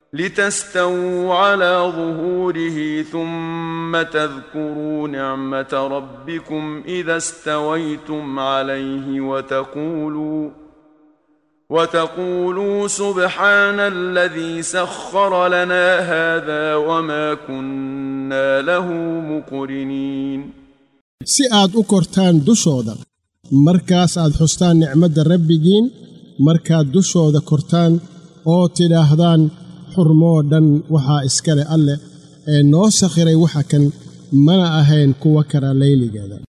لتستووا على ظهوره ثم تذكروا نعمة ربكم إذا استويتم عليه وتقولوا وتقولوا سبحان الذي سخر لنا هذا وما كنا له مقرنين si aad u kortaan dushooda markaas aad xustaan nicmadda rabbigiin markaad dushooda kortaan oo tidhaahdaan xurmoo dhan waxaa iskale alleh ee noo sakhiray waxa kan mana ahayn kuwa kara layligeeda